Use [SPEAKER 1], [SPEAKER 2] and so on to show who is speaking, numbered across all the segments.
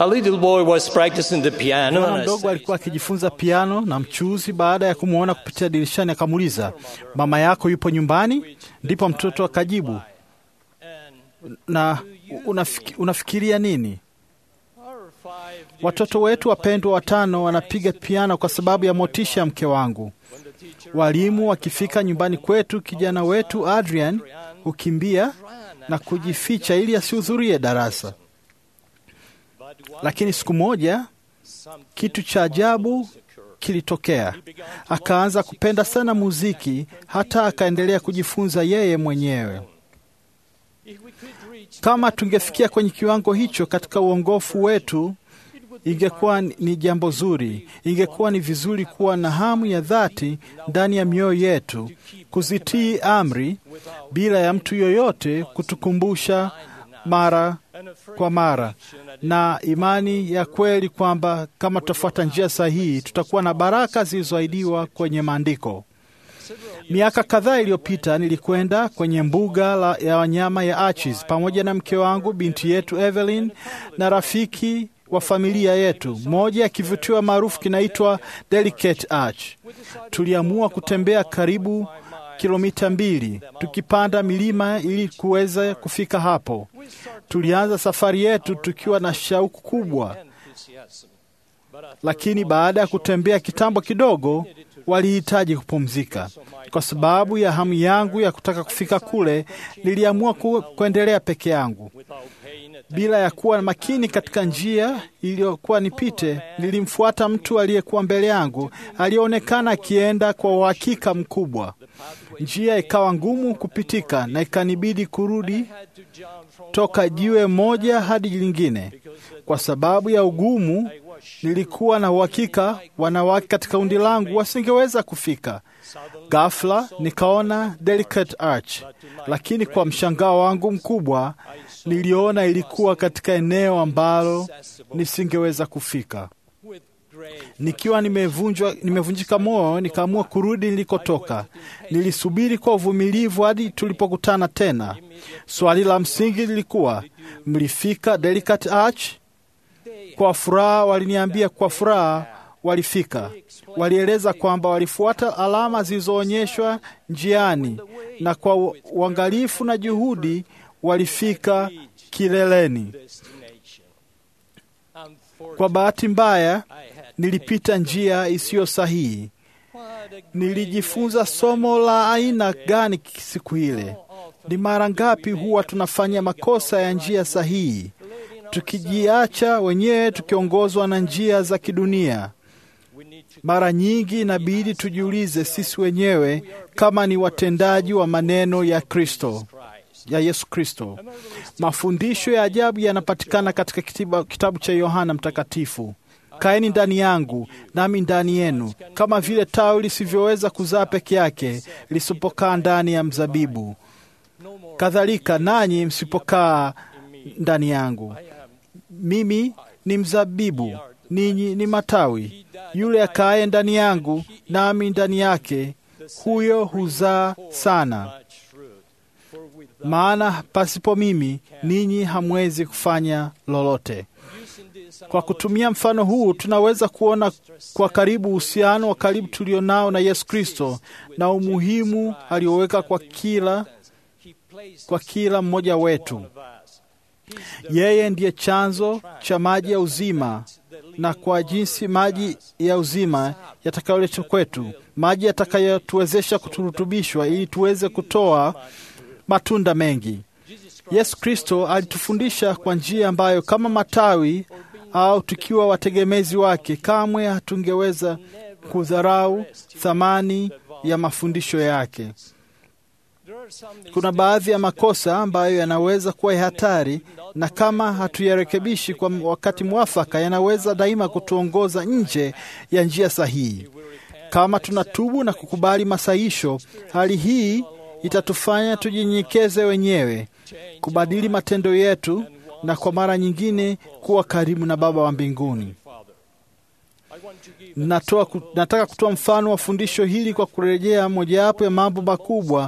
[SPEAKER 1] A little boy was practicing the piano
[SPEAKER 2] Mwana
[SPEAKER 1] and I
[SPEAKER 2] mdogo
[SPEAKER 1] said,
[SPEAKER 2] alikuwa akijifunza piano na mchuuzi, baada ya kumwona kupitia dirishani, akamuuliza mama yako yupo nyumbani? Ndipo mtoto akajibu, na unafiki, unafikiria nini? Watoto wetu wapendwa watano wanapiga piano kwa sababu ya motisha ya mke wangu. Walimu wakifika nyumbani kwetu, kijana wetu Adrian hukimbia na kujificha ili asihudhurie darasa. Lakini siku moja kitu cha ajabu kilitokea. Akaanza kupenda sana muziki, hata akaendelea kujifunza yeye mwenyewe. Kama tungefikia kwenye kiwango hicho katika uongofu wetu, ingekuwa ni jambo zuri. Ingekuwa ni vizuri kuwa na hamu ya dhati ndani ya mioyo yetu kuzitii amri bila ya mtu yoyote kutukumbusha mara kwa mara, na imani ya kweli kwamba kama tutafuata njia sahihi tutakuwa na baraka zilizoahidiwa kwenye Maandiko. Miaka kadhaa iliyopita nilikwenda kwenye mbuga la, ya wanyama ya Arches pamoja na mke wangu, binti yetu Evelyn na rafiki wa familia yetu, moja ya kivutio maarufu kinaitwa Delicate Arch. Tuliamua kutembea karibu kilomita mbili tukipanda milima ili kuweza kufika hapo. Tulianza safari yetu tukiwa na shauku kubwa, lakini baada ya kutembea kitambo kidogo, walihitaji kupumzika. Kwa sababu ya hamu yangu ya kutaka kufika kule, niliamua ku, kuendelea peke yangu bila ya kuwa makini katika njia iliyokuwa nipite. Nilimfuata mtu aliyekuwa mbele yangu, aliyeonekana akienda kwa uhakika mkubwa. Njia ikawa ngumu kupitika na ikanibidi kurudi toka jiwe moja hadi lingine. Kwa sababu ya ugumu, nilikuwa na uhakika wanawake katika kundi langu wasingeweza kufika. Ghafla nikaona Delicate Arch, lakini kwa mshangao wangu mkubwa niliona ilikuwa katika eneo ambalo nisingeweza kufika. Nikiwa nimevunjwa, nimevunjika moyo, nikaamua kurudi nilikotoka. Nilisubiri kwa uvumilivu hadi tulipokutana tena. Swali la msingi lilikuwa mlifika Delicate Arch? Kwa furaha waliniambia kwa furaha walifika. Walieleza kwamba walifuata alama zilizoonyeshwa njiani na kwa uangalifu na juhudi walifika kileleni. Kwa bahati mbaya, nilipita njia isiyo sahihi. Nilijifunza somo la aina gani siku ile? Ni mara ngapi huwa tunafanya makosa ya njia sahihi, tukijiacha wenyewe tukiongozwa na njia za kidunia? Mara nyingi inabidi tujiulize sisi wenyewe kama ni watendaji wa maneno ya Kristo ya Yesu Kristo. Mafundisho ya ajabu yanapatikana katika kitiba, kitabu cha Yohana Mtakatifu. Kaeni ndani yangu nami ndani yenu, kama vile tawi lisivyoweza kuzaa peke yake lisipokaa ndani ya mzabibu, kadhalika nanyi msipokaa ndani yangu. Mimi ni mzabibu, ninyi ni matawi. Yule akaaye ndani yangu nami ndani yake, huyo huzaa sana maana pasipo mimi ninyi hamwezi kufanya lolote. Kwa kutumia mfano huu, tunaweza kuona kwa karibu uhusiano wa karibu tulionao na Yesu Kristo na umuhimu alioweka kwa kila, kwa kila mmoja wetu. Yeye ndiye chanzo cha maji ya uzima, na kwa jinsi maji ya uzima yatakayoletwa kwetu, maji yatakayotuwezesha kuturutubishwa ili tuweze kutoa matunda mengi. Yesu Kristo alitufundisha kwa njia ambayo kama matawi au tukiwa wategemezi wake, kamwe hatungeweza kudharau thamani ya mafundisho yake. Kuna baadhi ya makosa ambayo yanaweza kuwa ya hatari, na kama hatuyarekebishi kwa wakati mwafaka, yanaweza daima kutuongoza nje ya njia sahihi. Kama tunatubu na kukubali masahisho, hali hii itatufanya tujinyenyekeze wenyewe, kubadili matendo yetu, na kwa mara nyingine kuwa karibu na Baba wa mbinguni. Natoa, nataka kutoa mfano wa fundisho hili kwa kurejea mojawapo ya mambo makubwa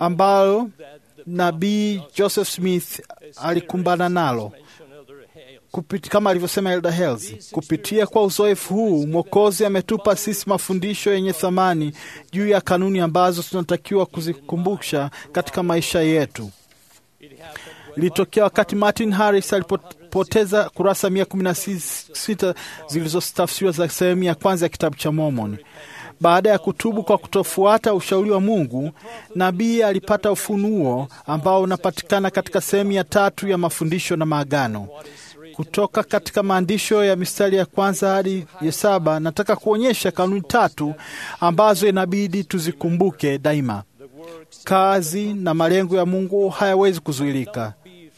[SPEAKER 2] ambayo nabii Joseph Smith alikumbana nalo kupiti, kama alivyosema Elder Hells, kupitia kwa uzoefu huu Mwokozi ametupa sisi mafundisho yenye thamani juu ya kanuni ambazo tunatakiwa kuzikumbusha katika maisha yetu. Ilitokea wakati Martin Harris alipoteza kurasa mia kumi na sita zilizotafsiriwa za sehemu ya kwanza ya kitabu cha Mormoni. Baada ya kutubu kwa kutofuata ushauri wa Mungu, nabii alipata ufunuo ambao unapatikana katika sehemu ya tatu ya mafundisho na maagano. Kutoka katika maandisho ya mistari ya kwanza hadi ya saba, nataka kuonyesha kanuni tatu ambazo inabidi tuzikumbuke daima. Kazi na malengo ya Mungu hayawezi kuzuilika.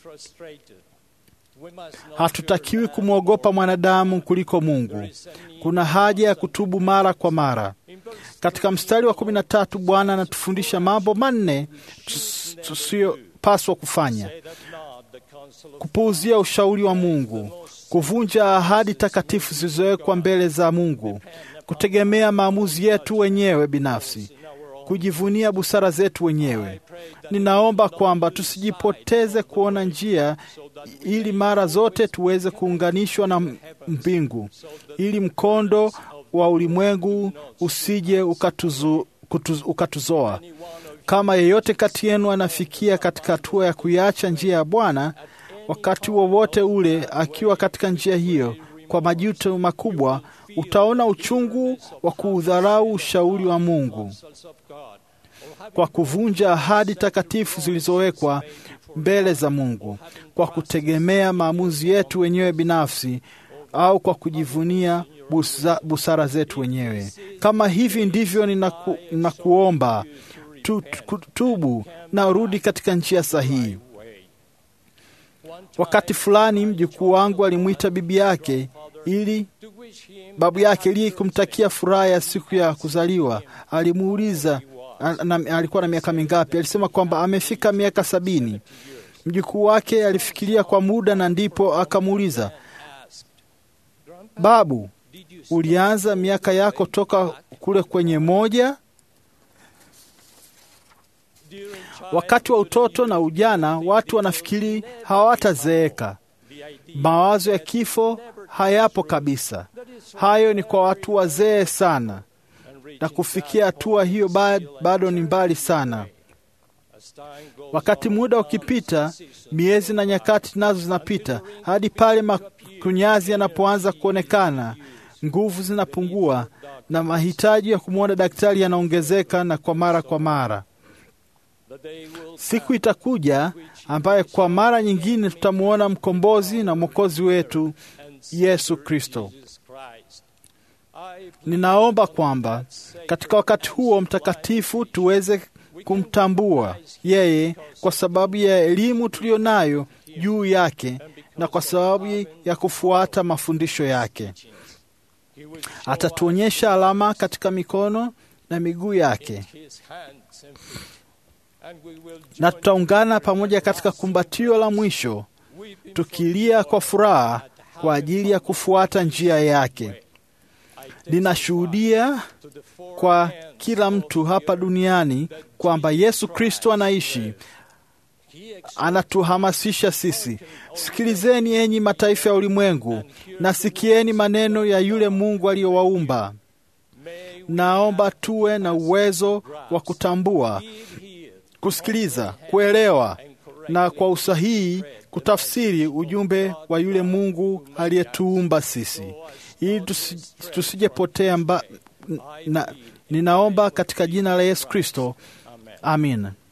[SPEAKER 2] Hatutakiwi kumwogopa mwanadamu kuliko Mungu. Kuna haja ya kutubu mara kwa mara. Katika mstari wa kumi na tatu Bwana anatufundisha mambo manne tusiyopaswa kufanya: kupuuzia ushauri wa Mungu, kuvunja ahadi takatifu zilizowekwa mbele za Mungu, kutegemea maamuzi yetu wenyewe binafsi, kujivunia busara zetu wenyewe. Ninaomba kwamba tusijipoteze kuona njia, ili mara zote tuweze kuunganishwa na mbingu, ili mkondo wa ulimwengu usije ukatuzu, kutuz, ukatuzoa. Kama yeyote kati yenu anafikia katika hatua ya kuiacha njia ya Bwana, wakati wowote ule akiwa katika njia hiyo kwa majuto makubwa, utaona uchungu wa kuudharau ushauri wa Mungu kwa kuvunja ahadi takatifu zilizowekwa mbele za Mungu, kwa kutegemea maamuzi yetu wenyewe binafsi au kwa kujivunia busa, busara zetu wenyewe. Kama hivi ndivyo ninaku, ninakuomba tu, tu, tubu na urudi katika njia sahihi. Wakati fulani mjukuu wangu alimwita bibi yake ili babu yake ili kumtakia furaha ya siku ya kuzaliwa. Alimuuliza na, alikuwa na miaka mingapi? Alisema kwamba amefika miaka sabini. Mjukuu wake alifikiria kwa muda na ndipo akamuuliza, babu, ulianza miaka yako toka kule kwenye moja? Wakati wa utoto na ujana watu wanafikiri hawatazeeka. Mawazo ya kifo hayapo kabisa. Hayo ni kwa watu wazee sana, na kufikia hatua hiyo bado ni mbali sana. Wakati muda ukipita, miezi na nyakati nazo zinapita, hadi pale makunyazi yanapoanza kuonekana, nguvu zinapungua na mahitaji ya kumwona daktari yanaongezeka na kwa mara kwa mara. Siku itakuja ambaye kwa mara nyingine tutamwona mkombozi na mwokozi wetu Yesu Kristo. Ninaomba kwamba katika wakati huo mtakatifu tuweze kumtambua yeye kwa sababu ya elimu tuliyo nayo juu yake na kwa sababu ya kufuata mafundisho yake. Atatuonyesha alama katika mikono na miguu yake na tutaungana pamoja katika kumbatio la mwisho tukilia kwa furaha kwa ajili ya kufuata njia yake. Ninashuhudia kwa kila mtu hapa duniani kwamba Yesu Kristo anaishi. Anatuhamasisha sisi, sikilizeni enyi mataifa ya ulimwengu, na sikieni maneno ya yule Mungu aliyowaumba. Naomba tuwe na uwezo wa kutambua kusikiliza, kuelewa na kwa usahihi kutafsiri ujumbe wa yule Mungu aliyetuumba sisi, ili tusijepotea mba. Na, ninaomba katika jina la Yesu Kristo, amin.